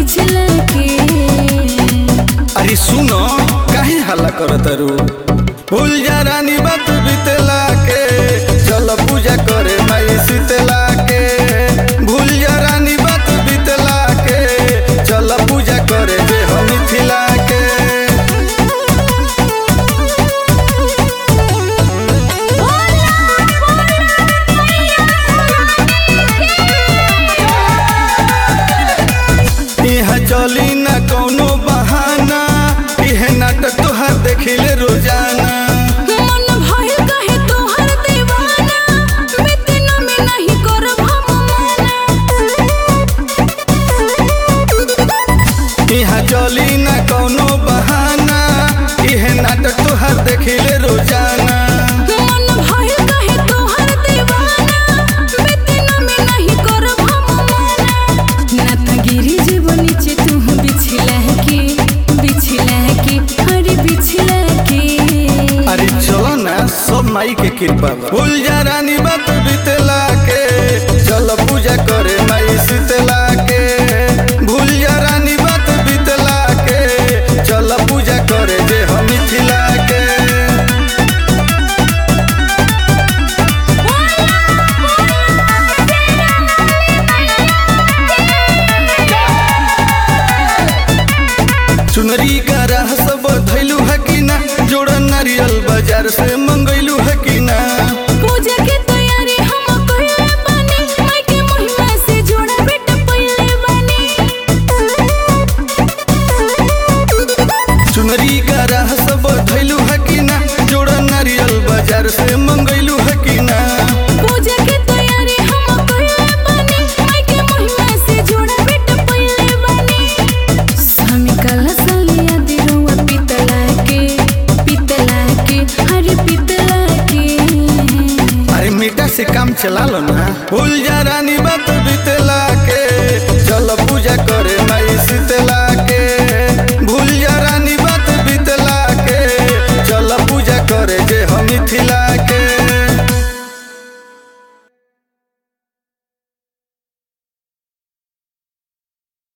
बिछला के अरे सुनो काहे हल्ला करत रू भूल जा रानी बात बीतला के चल पूजा करे माई शीतला के भूल जा रानी बात बीतला के चल पूजा करे जे हम मिथिला के यहाँ चली ना कौनो बहाना इहे नाटक तोहार देखिले रोजाना मन भइल कहे तोहर दीवाना बितना में नहीं करब हम माना यहाँ चली ना कौनो बहाना इहे नाटक तोहार देखिले रोजाना मन भइल कहे तोहर दीवाना बितना में नहीं करब हम माना ना त गिरी जेब नीचे तू बिछला के बिछला के अरे बिछला के अरे चलो ना सब माई के कृपा बा भूल जा रानी बात बीतला के चल पूजा करे माई शीतला के भूल जा रानी बात बीतला के चल पूजा करे जे हम मिथिला के चुनरी का राह सब धैलू है कि ना जोड़ा नारियल बाजार से मंगैलू है कि ना पूजा के तैयारी हम कइले बानी माई के महिमा से जोड़ा बेटा पइले बानी चुनरी का राह सब धैलू है कि ना जोड़ा नारियल बाजार से मंगैलू है कि ना पूजा के तैयारी हम कइले बानी माई के महिमा से जोड़ा बेटा पइले बानी स्वामी काला सालिया दिरुआ पितला के पितला के हरे पितला के अरे मीठा से काम चला लो ना भूल जा रानी बात बीतला